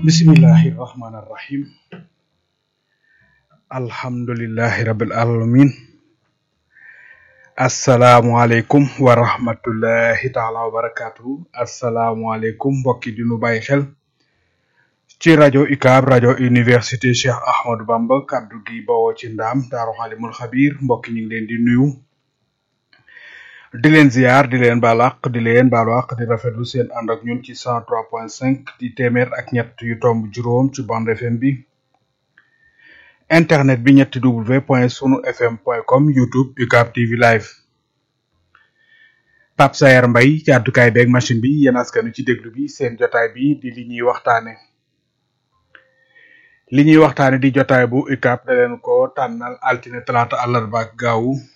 bismillahi rahmani rahim alhamdulillahi rabbil alamin asalaamualeykum wa rahmatullahi taala wa barakatuhu asalaamualeykum mbokki di nu bàyyi xel ci rajo UCAB rajo université Cheikh Ahmadou Bamba kaddu gi bawoo ci ndaam daaru xalimul xabir mbokki ñu ngi leen di nuyu di leen ziar di leen balaq di leen balaq di rafetlu seen ànd ak ñun ci cent trois point cinq di téeméer ak ñett yu tomb juróom ci bande FM bi internet bi ñetti w point sunu fm point com youtube UCAB TV live Pape Sayer Mbaye ci àddukaay beeg machine bi yéen askanu ci déglu bi seen jotaay bi di li ñuy waxtaane li ñuy waxtaane di jotaay bu UCAB da leen ko tànnal altine talaata àllarba ak gaawu